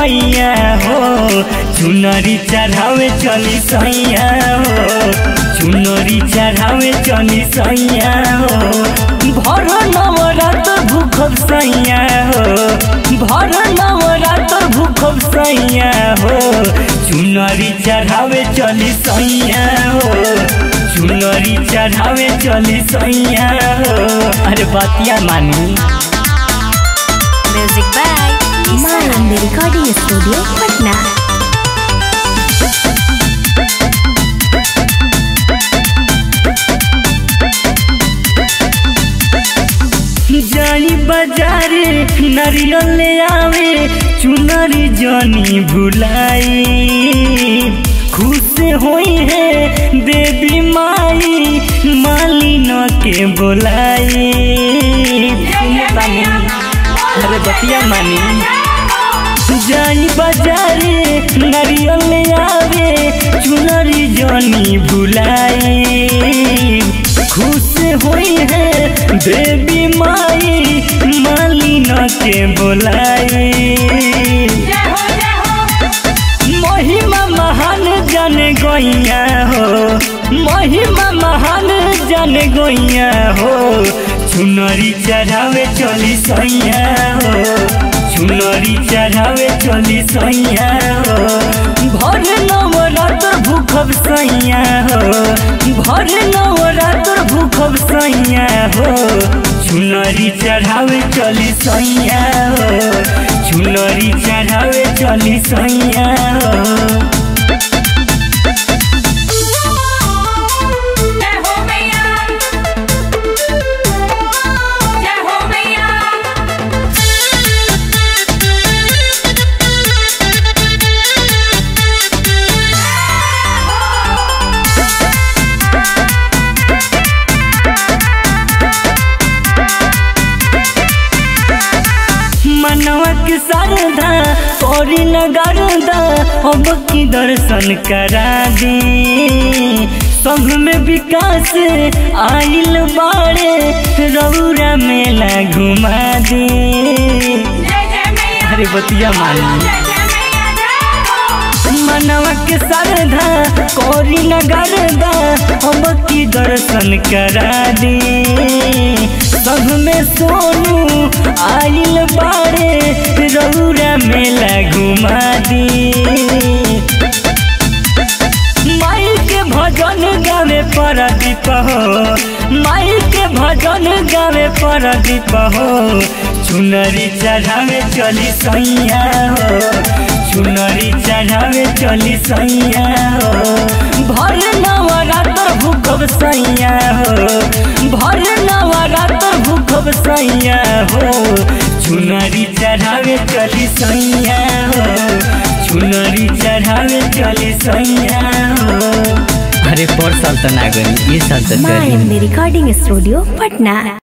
मैया हो चुनरी चढ़ावे चली सैया हो चुनरी चढ़ावे चली सैया हो भर नवरात भूखब सैया हो भर नवरात भूखब सैया हो चुनरी चढ़ावे चली सैया हो चुनरी चढ़ावे चली सैया हो अरे बतिया मानी Music by Manand recording studio Patna जानी बाजारे नारियल ले आवे चुनरी जानी भुलाई खुश होई है देवी माई मालिन के बोलाई अरे बतिया मानी जानी बाजारे नारियल ले आवे चुनरी जानी भुलाई खुश होई है देवी माई मालिन के बोलाई महिमा महान जन गोइया हो महिमा महान जन गोइया हो चुनरी चढ़ावे चली सैया हो चुनरी चढ़ावे चली सैया हो भर नवरात्र भूखब सैया हो भर नवरात्र भूखब सैया हो चुनरी चढ़ावे चली सैया हो चुनरी चढ़ावे चली सैया हो जय हो मैया जय हो मैया मनवा के शारदा और नगरदा अब की दर्शन करा दे संग में विकास आइल बाड़े रौरा मेला घुमा दे जय जय मैया अरे बतिया मानी जय जय मैया जय हो मनवा के शारदा कोरी नगरदा अब की दर्शन करा दे सब में सोनू आइल बाड़े रौरा मेला घुमा दी माई के भजन गावे परदीप हो माई के भजन गावे परदीप हो चुनरी चढ़ावे चली सैया हो चुनरी चढ़ावे चली सैया हो भर नवरात्र भूखब सैया हो भर नवरात्र भूखब सैया हो चुनरी चढ़ावे चली सैया हो चुनरी चढ़ावे चली सैया हो अरे पर साल तो ना गई ये साल तो मानंद रिकॉर्डिंग स्टूडियो पटना